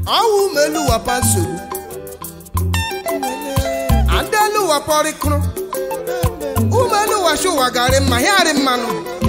ọwụ umelu wapa nsogbu adelu wapọrịkụrụ umelu washi ụwa garị mma hịarị mmanụ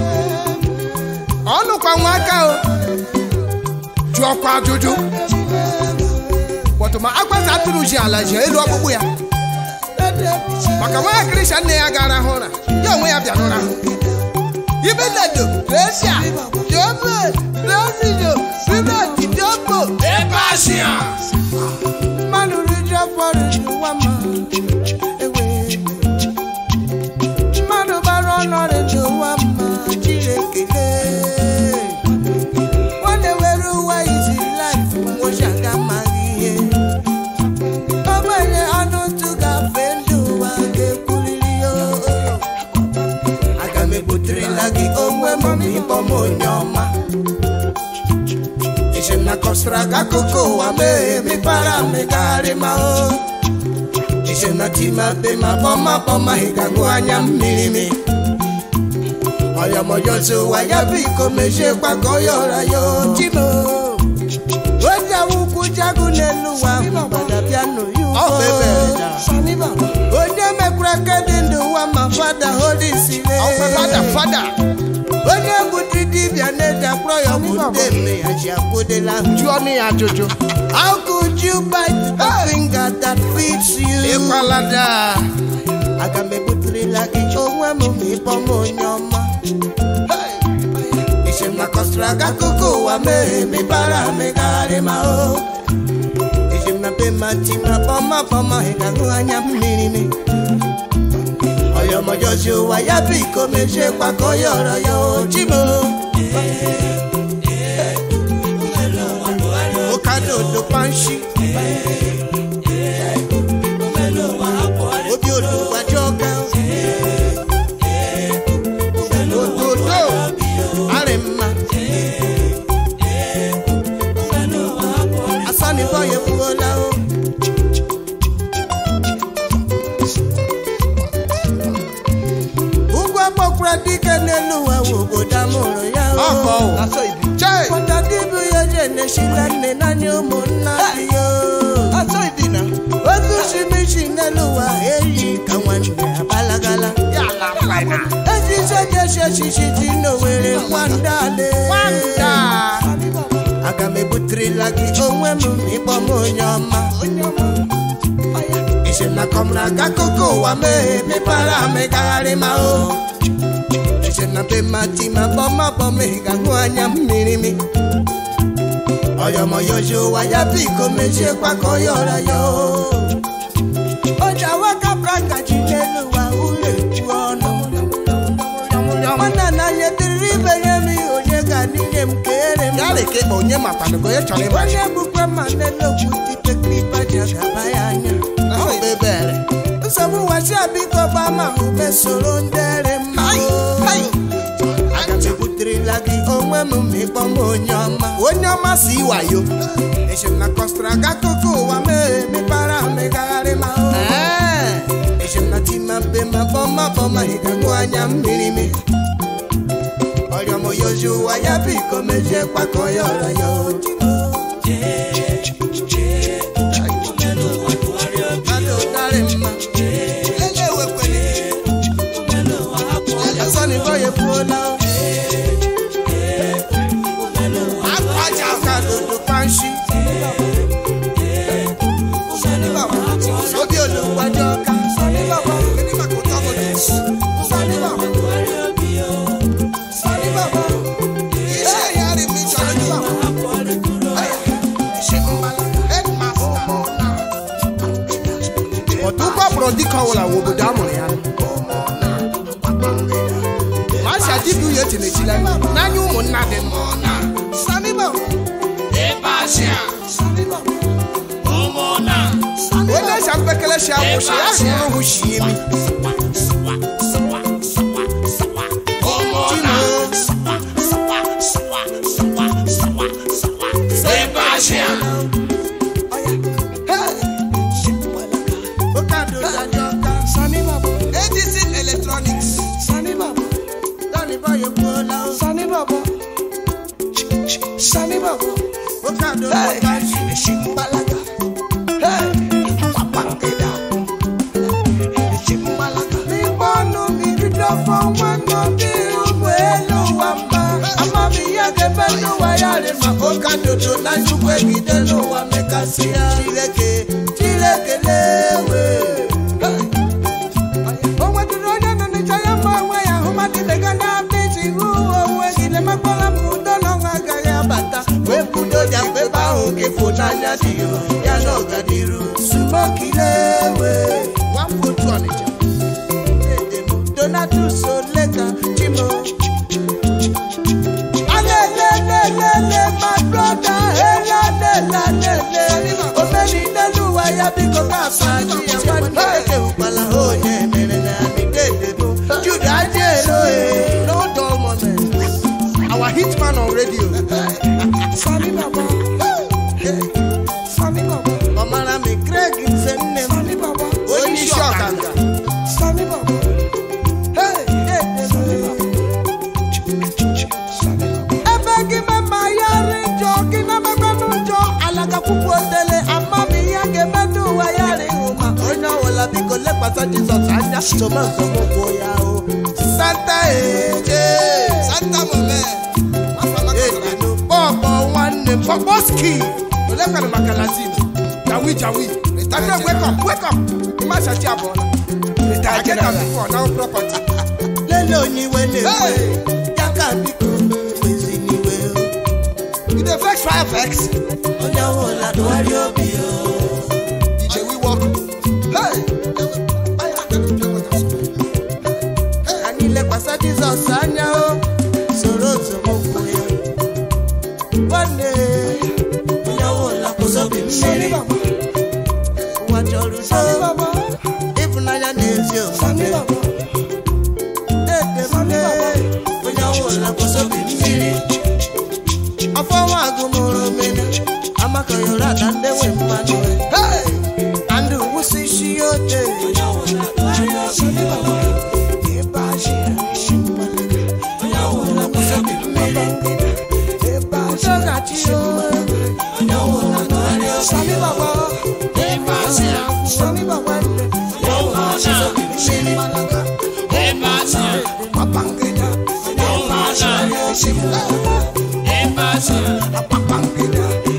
ọnụkwa nwa aka o jụọkwa ajụjụ bọtụma agbata atụrụ ji ala ji elu ọkpụkpụ ya maka nwa kristian nne ya gara hụ ụra ya onwe ya bịa n'ụra ibe nnedo resia jome rezido simenti dopo ebe asịa mmanụ riju afọrọ n'ụwa ma ewe mmadụ bara ọnọrị n'ụwa ma jiri ekele nwanne were ụwa izi laif nwochi aga amaghị ihe ogbenye ọnụ ntụ gafe ndị ụwa ga-ekwuriri ya aga m ebuterela gị onwe m ma ịkpọ m onye ọma Ije na kọsara gị akụkọ ụwa mee mepara megharị ma o Ije na tima be ma kpọma kpọma ị ga-agụ anya mmiri mi ọyọmọjọzi ụwa ya bụ iko mechie gbakọ ya ọra ya otimo onye awụkwu jagu n'elu ụwa mgbada bịa n'oyi onye mekwara kedị ndị ụwa ma fada hodisire onye bụdị dibịa na-eji akpọrọ ya bụ ndị mme ya ji akwụdela jụọ nụ ya ajụjụ How could you bite the finger that feeds you? ịkwalada Aga m ebuterela gị onwe m ma ịkpọ m onye ọma. Iche m na kọsara gị akụkọ ụwa mere mebara megharị ma o. Iche m na be ma ti ma kpọma kpọma ị ga-ahụ anya mmiri mi. Ọyọmọjọzi ụwa ya bụ iko mechie gbakọ ya ọrọ ya oji m. Okadodo panshi. Obi olùwàjọ ọ̀gá. Òdòdó àrẹ̀mà. Asánibọ̀yẹ̀ fúnọ́lá o. Ugwu akpọkwara dike n'elu ụwa wụ obodo amụrụ ya o. ọkọ o chee Kwata dịbụ ya je na-eshila nne naanị ụmụnna dị ya o. Otu shimishi n'elu ụwa eyi ka nwanne abalagala. ya la faina Ejize ji eshishi dị n'owere nwandale. nwanda Aga m ebuterela gị onwe m ma ịkpọ m onye ọma. Ise na kọmra ga akụkọ ụwa mee mepara megagharị ma o. Ise na be ma ti ma bọma bọma ị ga-ahụ anya mmiri mi. Ọyọmọyọji ụwa ya bụ iko mechie kwakọ ya ọra ya o. Oja waka pranga ji n'elu ụwa ụlọ ekwu ọnụ. Nwanne na-anya dịrị ibe nye m onye ga n'inye m kere m. ya leke onye matanụgo onye chọrọ ịma Onye bụkwa ma n'elokwu dịte klipa ji agaba ya anya. ahụ ebe ebere Nsogbu wasi abiko gbama ube soro ndere mma. Aga m ebuterela gị onwe m ma ịkpọ m onye ọma. onye ọma si wayo Eche m na kọstara gị akụkọ ụwa mee mepara megagharị ma o. Ee, Eche m na tima mbe ma bọma bọma ị ga-ahụ anya mmiri mi. Ọrịọmọyozi ụwa ya bụ iko mejie kpakọ ya ọra ya oji. Mmadụ darị mma. Ele ewekwele. Asọnibọ ya ekwuola o. Akwaja aka dodo panshi. Obi olùwàjọ ọ̀ka. Gịnị maka ụtọ obodo? Ihe ya rị m ịchọrọ ndị baba. Isi mbala. Headmaster. otu ụkwụ kpọrọ dịka ọwụla wụ obodo a mụrụ ya ma si adịbụ ya etinechila n'anya ụmụnna dị mma Saniba. ebe asịa Saniba. onye si mpekele si akwụsị ya hụrụ hụ shi imi Chino. Okado dájọ́ ká. ADC Electronics. Lọ́ni báyọ̀ kú ọlá o. Okado ló bá ṣe. Shimbalaga. Hey, Papangida. Shimbalaga. N'ịgbọnụ mmiri dọfọ nwanne dị ụgbọ elu nwamba. Amami ya ga-eme n'ụwa ya rị ma ụka dodo na nnukwu egide n'ụwa mekasị ya. Chineke, Chineke lewe. Hey. O nwetụrụ onye nọ n'ịchọ ya mma onwe ya ahụ mmadụ imega na-abịa iji hụ onwe gị lemekwala m udo na ọnwa agaghị abata wee kwudo ya mgbe ebe ahụ ga-efo n'anya dị ya na ọganiru sumokilewe Nwamgbotu Ọnịcha. donatus oleka chimo alelelelele my brother elalelelele omeni n'eluwa ya biko ka asaji ya nwanne ekewukwala onye mere na nidedebo jude ajero e No dull moments. Our hitman on radio. sami baba sami baba ọmara mi craig nse nne m sami baba Onye isi ọkanga. sami baba ebe gị mama ya ri njọ gị na mekwanụ njọ alaga kwụkwụ otele amami ya ga-eme n'ụwa ya ri ụma onye ọwụla biko lekwasị jizọs anya tomato mụkwụ ya o santa eje Santa Mome. edenu pọpọ nwanne m Poposki. Olekwana maka Latin. Jawi Jawi. Daniel, wake up, wake up. Imashachi abụọla. I get am before, now property. lele onye iwe na-ewe Hey! ya ka biko wezi n'iwe o You dey vex fire vex. onye ọwụla dụgharịa obi o DJ we walk. Hey! anyị lekwasị jizọs anya o soro nzọmụkwụ ya nwanne onye ọbụla kwụsọbi mmiri ụwa chọrọ udo ịfụnanya na ezi omume edemde onye ọbụla kwụsọbi mmiri ọfọ nwa agụmụrụ omena amaka yọrọ ada ndị nwe mmanụ Hey! andụ wụsị isi ya ote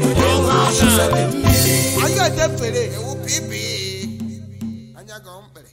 Anyị ga-edefere ewu pipi. Anya ga mkpere.